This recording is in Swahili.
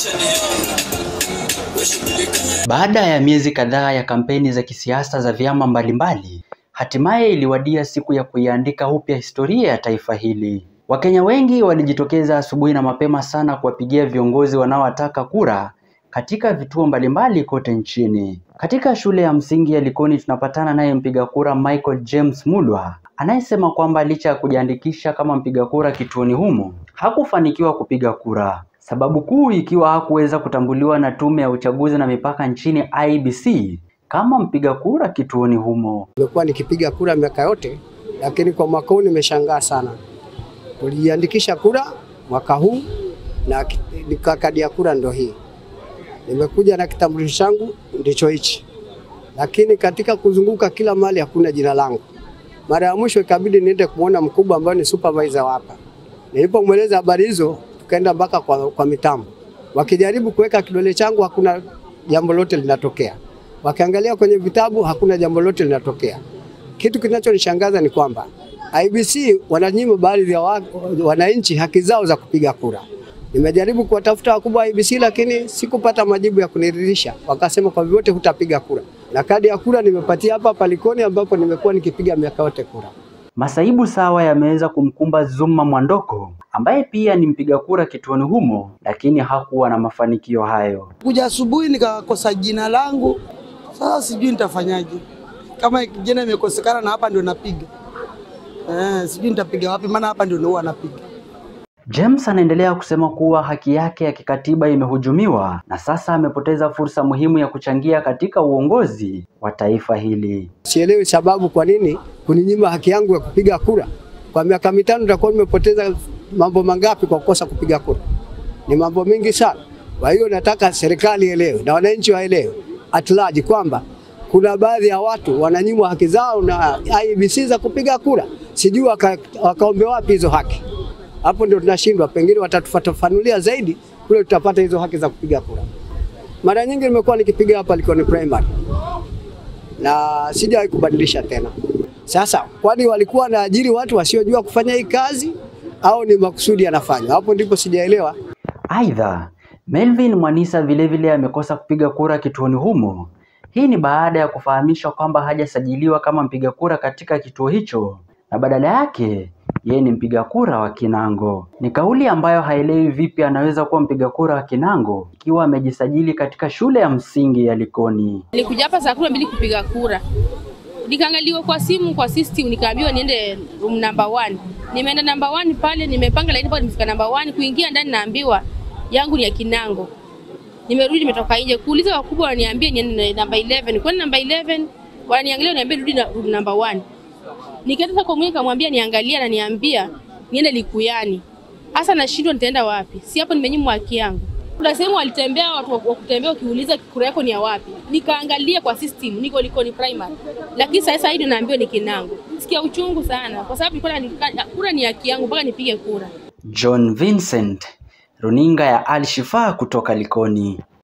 Baada ya miezi kadhaa ya kampeni za kisiasa za vyama mbalimbali, hatimaye iliwadia siku ya kuiandika upya historia ya taifa hili. Wakenya wengi walijitokeza asubuhi na mapema sana kuwapigia viongozi wanaowataka kura katika vituo mbalimbali kote nchini. Katika shule ya msingi ya Likoni tunapatana naye mpiga kura Michael James Mulwa anayesema kwamba licha ya kujiandikisha kama mpiga kura kituoni humo hakufanikiwa kupiga kura, sababu kuu ikiwa hakuweza kutambuliwa na tume ya uchaguzi na mipaka nchini IEBC kama mpiga kura kituoni humo. Nimekuwa nikipiga kura miaka yote, lakini kwa mwaka huu nimeshangaa sana. Tulijiandikisha kura mwaka huu na kadi ya kura ndo hii. Nimekuja na kitambulisho changu ndicho hichi, lakini katika kuzunguka kila mahali hakuna jina langu. Mara ya mwisho ikabidi niende kumwona mkubwa ambaye ni supervisor hapa. Nilipomweleza habari hizo, tukaenda mpaka kwa, kwa mitambo, wakijaribu kuweka kidole changu hakuna jambo lote linatokea, wakiangalia kwenye vitabu hakuna jambo lote linatokea. Kitu kinachonishangaza ni kwamba IBC wananyima baadhi ya wa, wananchi haki zao za kupiga kura. Nimejaribu kuwatafuta wakubwa wa IBC lakini sikupata majibu ya kuniridhisha. Wakasema kwa vyovyote hutapiga kura, na kadi ya kura nimepatia hapa Palikoni ambapo nimekuwa nikipiga miaka yote kura. Masaibu sawa yameweza kumkumba Zuma Mwandoko ambaye pia ni mpiga kura kituoni humo, lakini hakuwa na mafanikio hayo. Kuja asubuhi nikakosa jina langu, sasa sijui nitafanyaje. Kama jina imekosekana na hapa ndio napiga eh, sijui nitapiga wapi, maana hapa ndio huwa napiga. James anaendelea kusema kuwa haki yake ya kikatiba imehujumiwa na sasa amepoteza fursa muhimu ya kuchangia katika uongozi wa taifa hili. Sielewi sababu kwa nini kuninyima haki yangu ya kupiga kura. Kwa miaka mitano nitakuwa nimepoteza mambo mangapi kwa kukosa kupiga kura? Ni mambo mengi sana. Kwa hiyo nataka serikali elewe na wananchi waelewe at large kwamba kuna baadhi ya watu wananyimwa haki zao na IEBC za kupiga kura, sijui waka, wakaombe wapi hizo haki hapo ndio tunashindwa, pengine watatufafanulia zaidi kule tutapata hizo haki za kupiga kura. Mara nyingi nimekuwa nikipiga hapa Likoni primary na sijawahi kubadilisha tena. Sasa kwani walikuwa wanaajiri watu wasiojua kufanya hii kazi au ni makusudi yanafanywa? Hapo ndipo sijaelewa. Aidha, Melvin Mwanisa vilevile amekosa kupiga kura kituoni humo. Hii ni baada ya kufahamishwa kwamba hajasajiliwa kama mpiga kura katika kituo hicho na badala yake yeye ni mpiga kura wa Kinango. Ni kauli ambayo haelewi vipi anaweza kuwa mpiga kura wa Kinango ikiwa amejisajili katika shule ya msingi ya Likoni. Nilikuja hapa saa kumi na mbili kupiga kura, nikaangaliwa kwa simu kwa system, nikaambiwa niende room number one. Nimeenda number one pale, nimepanga laini pale, nimefika number one, kuingia ndani naambiwa yangu ni ya Kinango. Nimerudi, nimetoka nje kuuliza wakubwa, wananiambia niende number 11. Kwani number 11 wananiangalia, wananiambia rudi na room number one. Nikaenda kwa mwenyewe kamwambia niangalia na niambia niende Likuyani. Hasa nashindwa nitaenda wapi? Si hapo nimenyimwa haki yangu. Kuna sehemu walitembea watu wa kutembea wakiuliza kura yako ni ya wapi. Nikaangalia kwa system niko Likoni primary. Lakini sasa hivi naambiwa ni Kinango. Sikia uchungu sana kwa sababu nilikuwa kura ni haki yangu mpaka nipige kura. John Vincent, Runinga ya Al Shifaa kutoka Likoni.